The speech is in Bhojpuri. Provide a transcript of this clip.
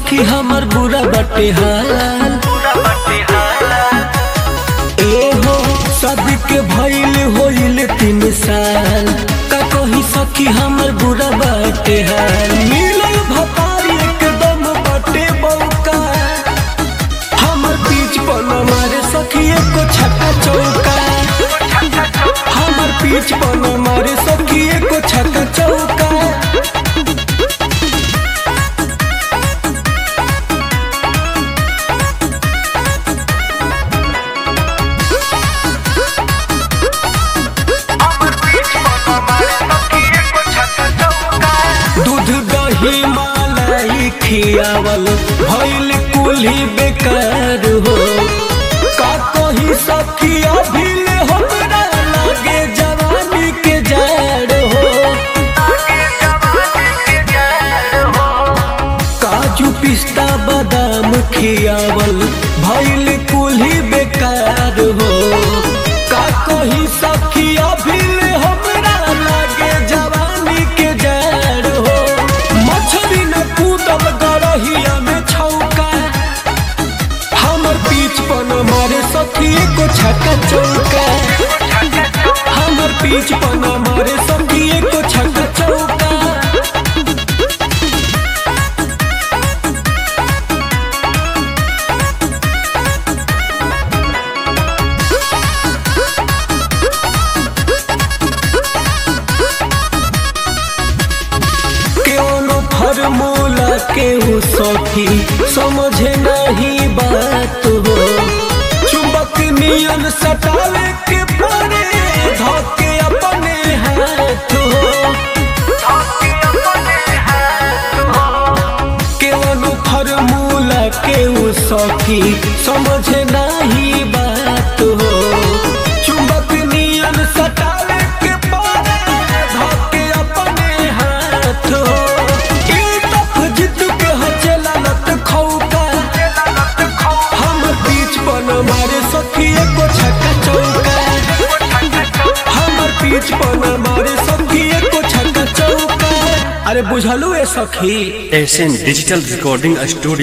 सखी हमर बुरा बटे हाल ए हो शादी के भइल होइल तीन साल का कही सखी हमर बुरा बटे हाल मिलल भतारी एकदम बटे बौका हमर बीच पर न मारे सखी एको छक्का चौका हमर बीच पर न मारे सखी एको छक्का चौका दूध दही मलाई खियावल भइल कुल्ही बेकार हो का कही सखी अभिल हमरा लागे जवानी के जाड़ हो काजू पिस्ता बादाम खियावल भइल कुल्ही बेकार हो का कही सखी अभिल हमरा लागे जवानी के जाड़ हो मछली न कूदब गरहिया में छौका हमर पीछ पर न मारे सखी को छक्का चौका हमर पीछ पर न मारे सखी को छक्का चौका केवनो फॉर्मूला केहू सखी समझे नहीं बात हो चुंबक नियन सटावे के पड़े धोके अपने हाथ हो केवनो फॉर्मूला केहू सखी समझे नहीं बात हो चुंबक नियन सटावे के पड़े धोके अपने हाथ हो ई तफ जिद के हचेला लत खौका हम बीच पर न मारे सखी एको छक्का चौका हमर बीच पर न मारे सखी एको छक्का चौका अरे बुझलू ए सखी एशियन डिजिटल रिकॉर्डिंग स्टूडियो